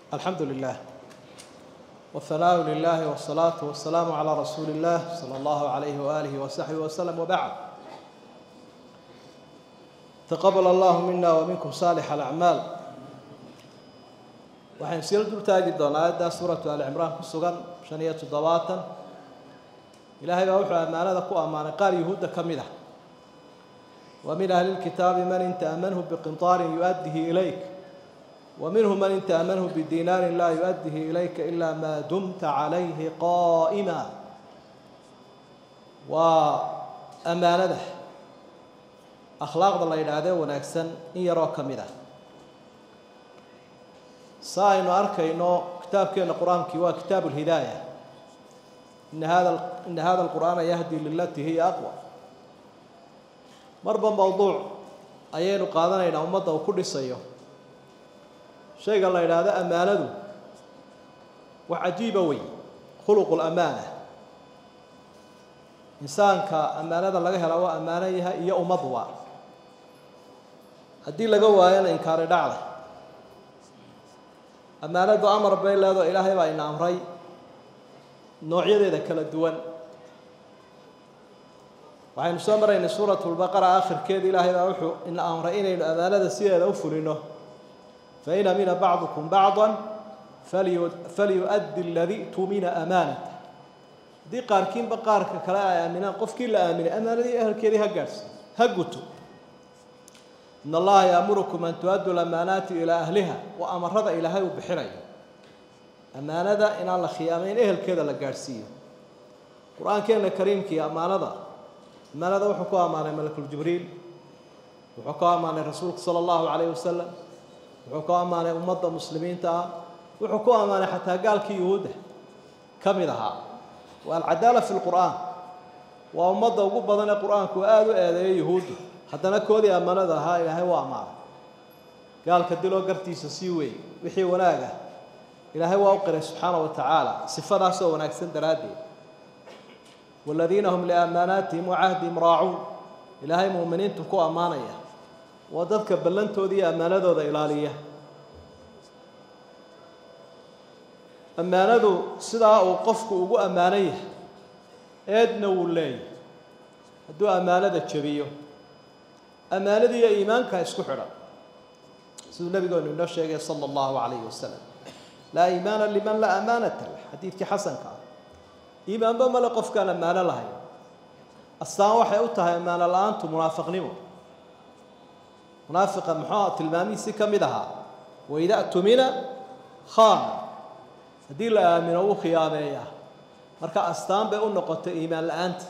الحمد لله والثناء لله والصلاة والسلام على رسول الله صلى الله عليه وآله وصحبه وسلم وبعد تقبل الله منا ومنكم صالح الأعمال waxaan sii dul taagi doonaa aayaddaa suuratu ali cimraan ku sugan shan iyo toddobaatan ilaahay baa wuxuu ammaanada ku ammaanay qaar yuhuudda ka mid ah wa min ahli lkitaabi man in ta'manhu biqintaarin yu-addihi ilayk wa minhum man in ta'manhu bidinaarin laa yu-addihi ilayka ilaa maa dumta calayhi qaa'ima waa ammaanada akhlaaqda la yidhaahdee wanaagsan in yaroo ka mid ah sa aynu arkayno kitaabkeena qur-aankii waa kitaabu lhidaaya ina hada ina hada alqur'aana yahdi lilatii hiya aqwa marba mowduuc ayaynu qaadanaynaa ummadda uu ku dhisayo shayga la yidhaahdo ammaanadu wax cajiiba wey khuluqu lamaana insaanka ammaanada laga hela waa ammaano yahay iyo ummadwa haddii laga waayona inkaari dhacda ammaanadu amar bay leedo ilaahay baa ina amray noocyadeeda kala duwan waxaynu soo maraynay suuratu lbaqara aakhirkeeda ilaahay baa wuxuu ina amray inaynu ammaanada sideeda u fulino fain amina bacdukum bacda falyu-addi aladii tumina amaanata haddii qaarkiinba qaarka kale ay aaminaan qofkii la aaminay ammaanadii ehelkeedii ha gaadhsi ha guto in allaha yaamurukum an tu-addu lamaanaati ilaa ahliha waa amarada ilaahay uu bixinayo ammaanada inaan la khiyaamayn ehelkeeda la gaadhsiiyo qur-aankeena kariimkii ammaanada ammaanada wuxuu ku ammaanay malakuljibriil wuxuu ku ammaanay rasuulka sala allahu calayhi wasalam wuxuu ku ammaanay ummadda muslimiinta ah wuxuu ku ammaanay xataa gaalkii yuhuudda ka mid ahaa waa alcadaala fi lqur'aan waa ummadda ugu badan ee qur-aanku aada u eedeeyo yuhuudda haddana koodii ammaanada ahaa ilaahay waa ammaanay gaalka diloo gartiisa sii weey wixii wanaaga ilaahay waa u qiray subxaana wa tacaala sifadaasoo wanaagsan daraaddeed waaladiina hum liamaanaatihim wacahdihim raacuun ilaahay muuminiintu ku ammaanaya waa dadka ballantoodii iyo ammaanadooda ilaaliya ammaanadu sidaa uu qofku ugu ammaanan yahay eedna wuu leeyahy hadduu ammaanada jebiyo ammaanadii iyo iimaanka isku xidhan siduu nabigeenu inoo sheegay sala allahu calayhi wasalam laa iimaana liman laa amaanata lah xadiidkii xasanka ah iimaanba male qofkaan ammaano lahayn astaan waxay u tahay ammaano la-aantu munaafiqnimo munaafiqa muxuu tilmaamihiisi ka mid ahaa waida tumina khaana haddii la aamino wuu khiyaameeyaa marka astaan bay u noqotay iimaan la-aanta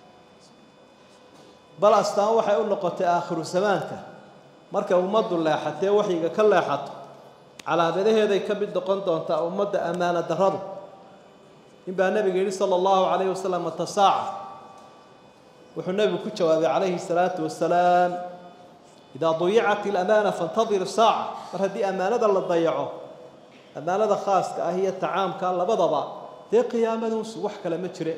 bal astaan waxay u noqotay aakhiru zamaanka markay ummaddu leexatee waxyiga ka leexato calaamadaheeday ka mid noqon doontaa ummadda ammaano darradu in baa nebiga yidhi sala allahu calayhi wasalam mata saaca wuxuu nebigu ku jawaabay calayhi salaatu wasalaam idaa dayicat ilamaana faintadir saaca mar haddii ammaanada la dayaco ammaanada khaaska ah iyo tacaamka labadaba dee qiyaamadunsu wax kale ma jire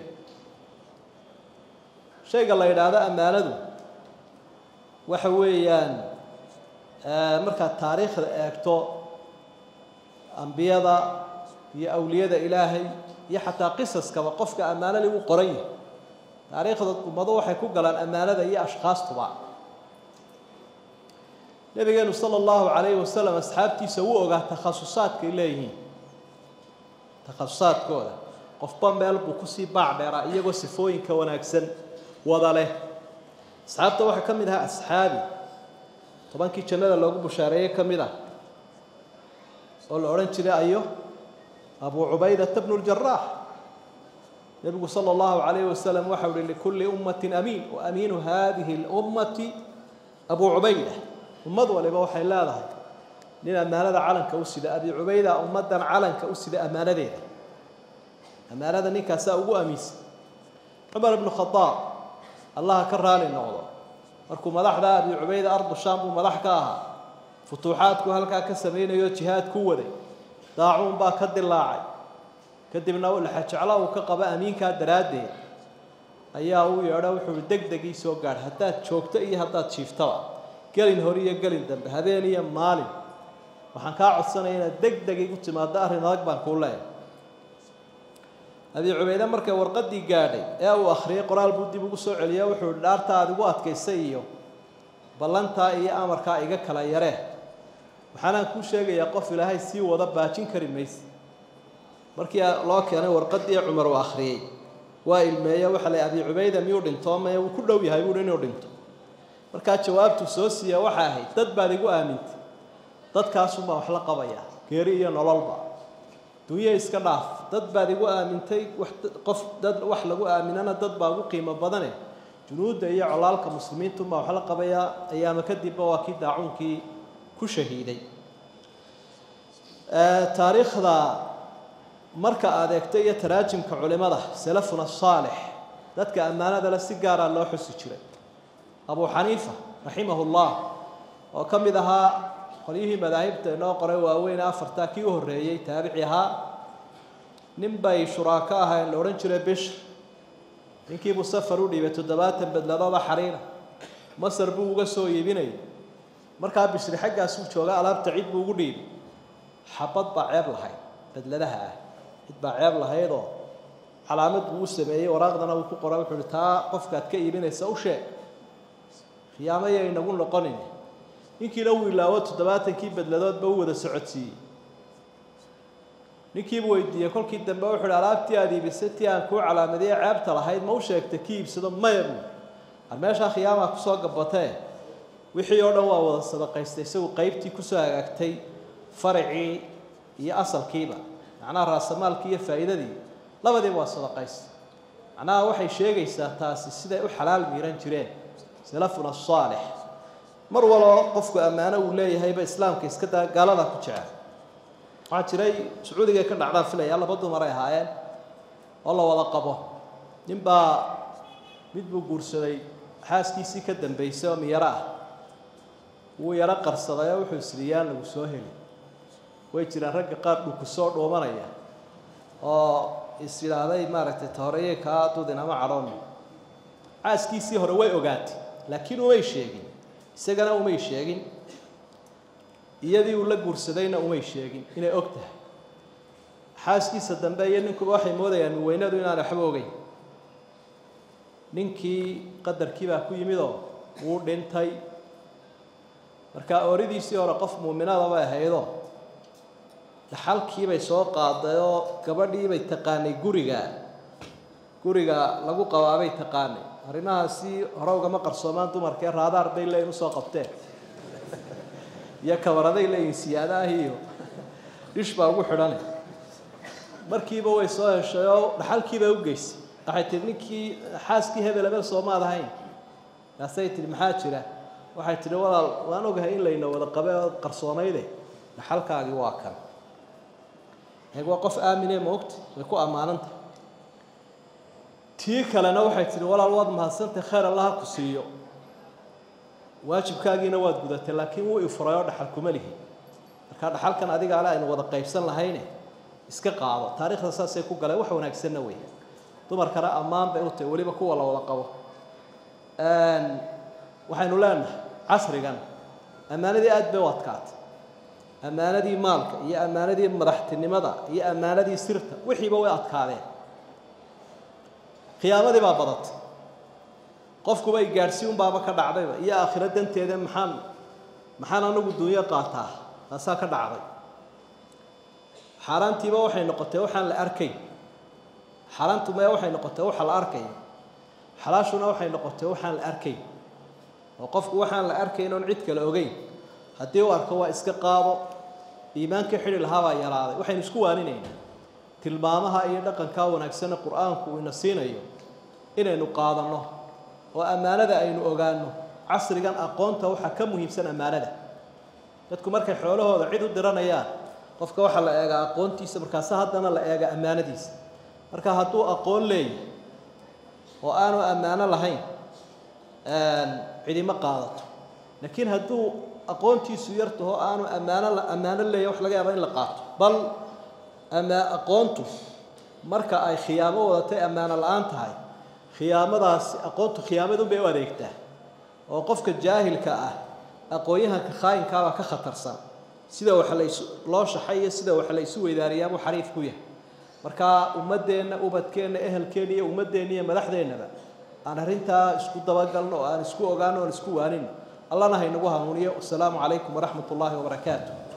shayga la yidhaahdo ammaanadu waxa weeyaan markaad taariikhda eegto ambiyada iyo awliyada ilaahay iyo xataa qisaskaba qofka ammaanali u qoran yahay taariikhda ummado waxay ku galaan ammaanada iyo ashkhaastuba nabigeenu sala allahu calayhi wasalam asxaabtiisa wuu ogaa takhasusaadkay leeyihiin takhasusaadkooda qofba meel buu kusii baac dheeraa iyagoo sifooyinka wanaagsan wada leh asxaabta waxaa ka mid ahaa asxaabi tobankii jannada loogu bushaareeyey ka mid ah oo la odhan jiray ayo abuu cubaydata bnu ljaraax nebigu sala allahu calayhi wasalam waxau uhi likulli ummatin amiin wa amiinu hadihi lummati abuu cubayda ummad waliba waxay leedahay nin ammaanada calanka u sida abi cubayda ummaddan calanka u sida ammaanadeeda ammaanada ninkaasaa ugu amiinsan cumar ibnu khadaab allaha ka raali noqdo markuu madaxda abi cubayda ardu shaam buu madax ka ahaa futuuxaadku halkaa ka samaynayo jihaad ku waday daacuun baa ka dilaacay kadibna laxajeclo uu ka qaba amiinkaa daraaddeed ayaa uu yeedho wuxuu deg deg ii soo gaadh haddaad joogto iyo haddaad jiiftaba gelin hore iyo gelin dambe habeen iyo maalin waxaan kaa codsanaya inaad deg deg igu timaado arrin adag baan kuu leeyahay abi cubayde markay warqadii gaadhay ee uu akhriyay qoraal buu dib ugu soo celiya wuxuu ihi dhaarta aad igu adkaysay iyo ballantaa iyo amarkaa iga kala yaree waxaanaan kuu sheegayaa qof ilaahay sii wada baajin kari mayse markii loo keenay warqadii cumar uu akhriyey waa ilmeeye waxa la abi cubayda miyuu dhinto maya wuu ku dhow yahay buuhi inuu dhinto markaa jawaabtuu soo siiya waxay ahayd dad baad igu aamintay dadkaasunbaa wax la qabaya geeri iyo nololba dunye iska dhaaf dad baad igu aamintay wax qof dad wax lagu aaminana dad baa ugu qiimo badane junuudda iyo colaalka muslimiintunbaa wax la qabayaa ayaama kadibba waa kii daacuunkii ku shahiiday taariikhda marka aad eegto iyo taraajimka culimada salafuna saalix dadka ammaanada le si gaaraa loo xusi jiray abu xaniifa raximahu llah oo ka mid ahaa qolyihii madaahibta inoo qoray waaweyn afartaa kii u horreeyey taabici ahaa nin bay shuraako ahayn la odhan jiray bishr ninkiibuu safar u dhiibay toddobaatan bedladooda xariira masar buu uga soo iibinayay markaa bishri xaggaasuu jooga alaabta cid buu ugu dhiibay xabad baa ceeb lahayd bedladaha ah cid baa ceeb lahaydoo calaamad buu u sameeyey waraaqdana uu ku qora wuxuu uhi taa qofkaad ka iibinaysa u sheeg khiyaamaya inagu noqonin ninkiina uu ilaawo toddobaatankii bedladoodba u wada socodsiiyey ninkiibuu weydiiyey kolkii dambe wuxu uhi alaabtii aada iibisay tii aan kuu calaamadiye ceebta lahayd ma u sheegtay ki iibsado maya buu ar meeshaa khiyaamaa kusoo gabatee wixii oo dhan waa wada sadaqaystay isagu qeybtii kusoo hagaagtay faracii iyo asalkiiba macnaha raasamaalkii iyo faa'iidadii labadiiba waa sadaqaystay macnaha waxay sheegaysaa taasi siday u xalaal miiran jireen salafuna saalix mar waloo qofku ammaano uu leeyahayba islaamka iska daa gaalada ku jecel waxaa jiray sacuudigay ka dhacdaan filaya laba dumaray ahaayeen oo la wada qabo ninbaa mid buu guursaday xaaskiisii ka dambaysay oo miyaro ah wuu yaro qarsaday oo wuxuu isriyaan lagu soo heli way jiraan ragga qaar dhuku soo dhuumanaya oo is yidhaahday maaragtay tahoreye kaa dudin ama cadhoon xaaskiisii hore way ogaatay laakiin umay sheegin isagana umay sheegin iyadii uu la guursadayna umay sheegin inay og tahay xaaskiisa dambe iyo ninkuba waxay moodayaan miweynadu inaan waxba ogeyn ninkii qadarkii baa ku yimid oo wuu dhintay markaa ooridiisii hore qof muuminada bay ahaydoo dhaxalkiibay soo qaaday oo gabadhiibay taqaanay guriga guriga lagu qabaabay taqaanay arrimahaasi hore ugama qarsoomaan dumarkee raadaar bay leeyihin usoo qabteen iyo kabaraday leeyihin siyaadaah iyo dhish baa ugu xidhane markiiba way soo heshay oo dhaxalkiibay u geysay waxay tihi ninkii xaaskii hebel hebel soomaad ahayn kaasay tihi maxaa jira waxay tihi walaal waan ogahay in layna wada qabe oo qarsoonayde dhaxalkaagii waa kan eeg waa qof aamine ma ogta way ku ammaanantah tii kalena waxay tihi walaal waad mahadsantay khayr allaha ku siiyo waajibkaagiina waad gudatay laakiin wuu ifuray oo dhaxal kuma lihi markaa dhaxalkan adiga ale aynu wada qaybsan lahayne iska qaado taarikhda saasay ku galeen wax wanaagsanna wey dumarkana ammaan bay u tahay weliba kuwa la wada qabo waxaynu leenahay casrigan ammaanadii aada bay u adkaatay ammaanadii maalka iyo ammaanadii madaxtinimada iyo ammaanadii sirta wixiiba way adkaadeen khiyaamadii baa badatay qofkuba i gaadhsii unbaaba ka dhacdayba iyo aakhiro danteeda maxaan maxaan anagu dunyo qaataa taasaa ka dhacday xaaraantiiba waxay noqotay waxaan la arkayn xaaraantu maya waxay noqotay waxa la arkaya xalaashuna waxay noqotay waxaan la arkayn oo qofku waxaan la arkayn oon cid kale ogeyn haddii u arko waa iska qaado iimaankii xidhi lahaa baa yaraaday waxaynu isku waaninaynaa tilmaamaha iyo dhaqankaa wanaagsane qur-aanku uu ina siinayo inaynu qaadanno oo ammaanada aynu ogaanno casrigan aqoonta waxaa ka muhiimsan ammaanada dadku markay xoolahooda cid u diranayaan qofka waxaa la eegaa aqoontiisa markaase haddana la eega ammaanadiisa marka hadduu aqoon leeyahy oo aanu ammaano lahayn cidima qaadato laakiin hadduu aqoontiisu yartaho aanu ammaano ammaano leeyahy wax laga yaaba in la qaato bal ama aqoontu marka ay khiyaamo wadatay ammaano la-aan tahay khiyaamadaasi aqoontu khiyaamadun bay u adeegtaa oo qofka jaahilka ah aqoon-yahanka khaayinkaabaa ka khatarsan sida wax lays loo shaxay iyo sida wax la isu weydaariyaabuu xariif ku yahay markaa ummaddeenna ubadkeenna ehelkeenna iyo ummaddeenna iyo madaxdeennaba aan arrintaa isku dabagalno oo aan isku ogaano oan isku waanino allana haynagu hanuuniyo wasalaamu calaykum waraxmat ullaahi wabarakaatu